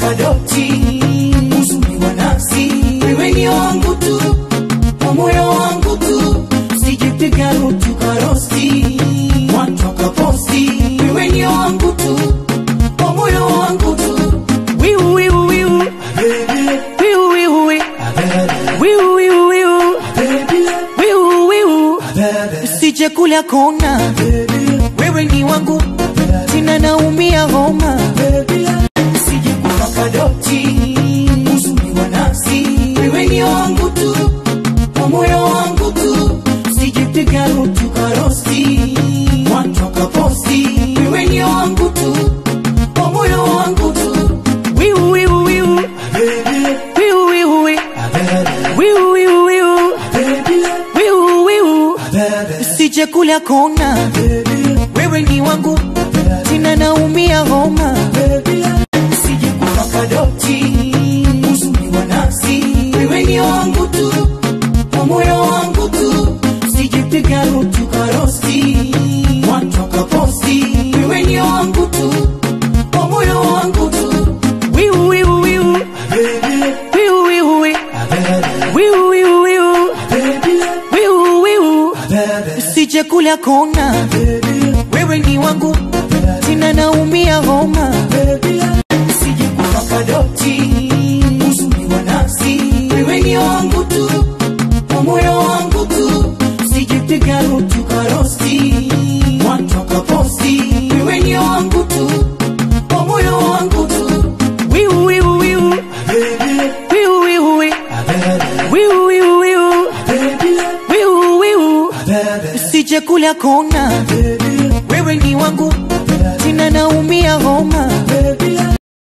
kupaka doti uzuri wa nafsi wewe ni wangu tu kwa moyo wangu tu sijipiga rutu karosti watu wakaposti wewe ni wangu tu kwa moyo wangu tu wiu wiu wiu wiu wiu wiu wiu wiu wiu wiu wiu usije kula kona wewe ni wangu tena naumia homa usije kupaka doti uzuri wa nafsi wewe ni wangu tu kwa moyo wangu tu sijipiga rutu karosti watu wakaposti wewe ni wangu tu kwa moyo wangu tu wiu wiu wiu wiu wiu wiu wiu wiu wiu wiu wiu usije kula kona wewe ni wangu tena naumia homa usije kupaka doti uzuri wa nafsi wewe ni wangu tu kwa moyo wangu tu sijipiga rutu karosti watu wakaposti wewe ni wangu tu kwa moyo wangu tu wiu wiu wiu wiu wiu wiu wiu wiu wiu wiu wiu usije kula kona wewe ni wangu tena naumia homa usije kupaka doti uzuri wa nafsi wewe ni wangu tu kwa moyo wangu tu sijipiga rutu karosti watu wakaposti wewe ni wangu tu kwa moyo wangu tu wiu wiu wiu wiu wiu wiu wiu wiu wiu wiu wiu usije kula kona wewe ni wangu tena naumia homa